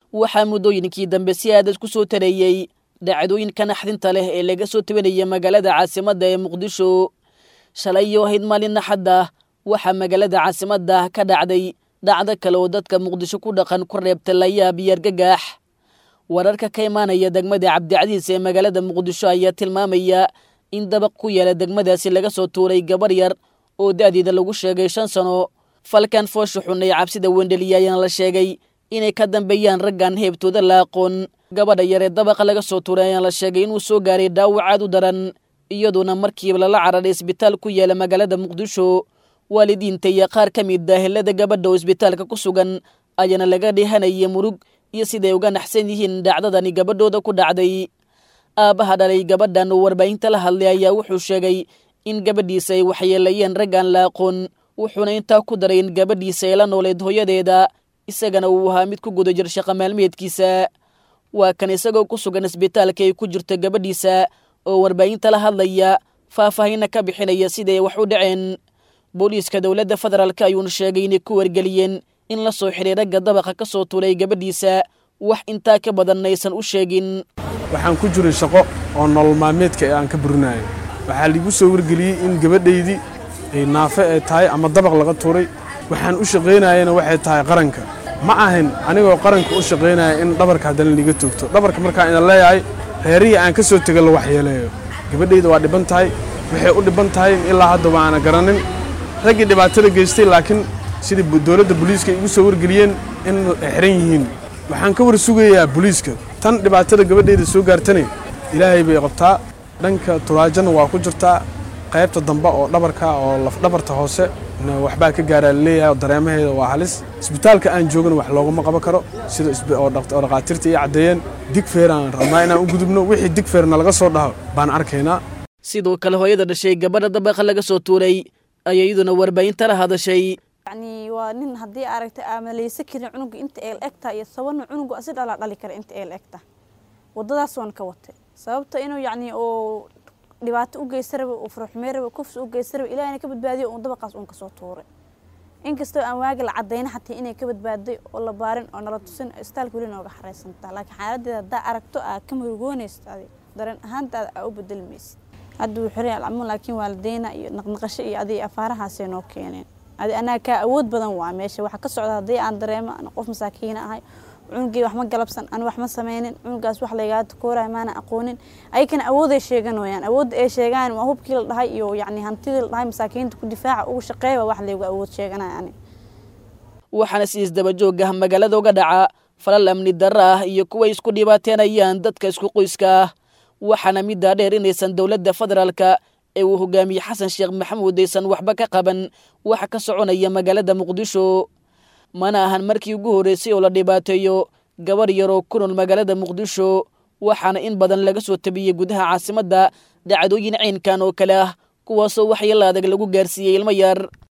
waxaa muddooyinkii dambe si aadad ku soo tareeyey dhacdooyinka naxdinta leh ee laga soo tabanaya magaalada caasimadda ee muqdisho shalayyo ahayd maalin naxadda waxaa magaalada caasimadda ka dhacday dhacdo kale oo dadka muqdisho ku dhaqan ku reebta layaab iyo argagax wararka ka imaanaya degmada cabdicasiis ee magaalada muqdisho ayaa tilmaamaya in dabaq ku yaala degmadaasi laga soo tuuray gabar yar oo da'deeda lagu sheegay shan sano falkan foosha xun ee cabsida wendheliya ayaana la sheegay inay ka dambeeyaan raggan heebtooda la aqoon gabadha yar ee dabaqa laga soo tuuray ayaana la sheegay inuu soo gaaray dhaawacaad u daran iyadoona markiiba lala cararay isbitaal ku yaala magaalada muqdisho waalidiinta iyo qaar ka mid ah helada gabadha oo isbitaalka ku sugan ayaana laga dheehanaya murug iyo siday uga naxsan yihiin dhacdadani gabadhooda ku dhacday aabbaha dhalay gabadhan oo warbaahinta la hadlay ayaa wuxuu sheegay in gabadhiisa ay waxyeelayeen raggaan la aqoon wuxuuna intaa ku daray in gabadhiisa ay la nooleed hooyadeeda isagana uu ahaa mid ku guda jir shaqa maalmeedkiisa waa kan isagoo ku sugan isbitaalka ay ku jirto gabadhiisa oo warbaahinta la hadlaya faahfaahinna ka bixinaya siday wax u dhaceen booliiska dowladda federaalk ayuuna sheegay inay ku wargeliyeen in la soo xiray ragga dabaqa ka soo tulay gabadhiisa wax intaa ka badanna aysan u sheegin waxaan ku jiray shaqo oo nolol maalmeedka ee aan ka burinayo waxaa liigu soo wargeliyey in gabadhaydii ay naafe ay tahay ama dabaq laga tuuray waxaan u shaqaynayana waxay tahay qaranka ma ahayn anigoo qaranka u shaqaynaya in dhabarka haddana liiga toogto dhabarka markaan idan leeyahay reerihii aan ka soo tega la waxyeeleeyo gabadhayda waa dhiban tahay waxay u dhiban tahay ilaa haddaba aana garanin raggii dhibaatada geystay laakiin sidii dowladda booliiska igu soo wargeliyeen in ay xiran yihiin waxaan ka war sugayaa booliiska tan dhibaatada gabadhayda soo gaartane ilaahay bay qabtaa dhanka turaajana waa ku jirtaa qaybta dambe oo dhabarka oo lafdhabarta hoose waxbaa ka gaaraa laleeyahay oo dareemaheeda waa halis isbitaalka aan joogana wax loogama qaban karo sida oo dhakhaatiirta ii caddeeyeen digfeer aan rabnaa inaan u gudubno wixii digfeerna laga soo dhaho baan arkaynaa sidoo kale hooyada dhashay gabadha dabaqa laga soo tuuray ayaa iyaduna warbaahinta la hadashay yani waa nin haddii aragta aamaleysa karin cunuga inta eel egta iyo sabana cunuga asi dhalaa dhali kara inta eel egta wadadaas waan ka watay sababta inuu yacni oo dhibaato u geysta raba uu furuxmey raba kufsi u geysta raba ilahina ka badbaadiyo uun dabaqaas uun kasoo tuuray inkastoo aan waagi la cadayna xataa inay ka badbaaday oo la baarin oo nala tusin istaalka weli nooga xareysantaa laakiin xaaladeeda haddaa aragto aa ka murugoonaysta adi dareen ahaantaada aa u bedelmaysid hadda wuu xiray alcamuun laakiin waalideyna iyo naqnaqasho iyo adiga afaarahaasay noo keeneen adi anaa kaa awood badan waa meesha waxa ka socda haddii aan dareemo an qof masaakiina ahay cunugii wax ma galabsan an wax ma sameynin cunugaas wax laygaa takoorayo maana aqoonin ayakana awooday sheegan wayaan awoodda ay sheegaan waa hubkii la dhahay iyo yacni hantidii la dhahay masaakiinta ku difaaca ugu shaqeeya wax laygu awood sheeganaya ani waxaana si isdabajoog ah magaalada uga dhaca falal amni darro ah iyo kuway isku dhibaateenayaan dadka isku qoyska ah waxaana middaa dheer inaysan dowladda federaalka ee uu hogaamiyey xasan sheekh maxamuud aysan waxba ka qaban waxa ka soconaya magaalada muqdisho mana ahan markii ugu horreysay oo la dhibaateeyo gabar yaroo ku nool magaalada muqdisho waxaana in badan laga soo tabiyey gudaha caasimadda dhacdooyin caynkan oo kale ah kuwaasoo waxyeella adag lagu gaarsiiyey ilmo yar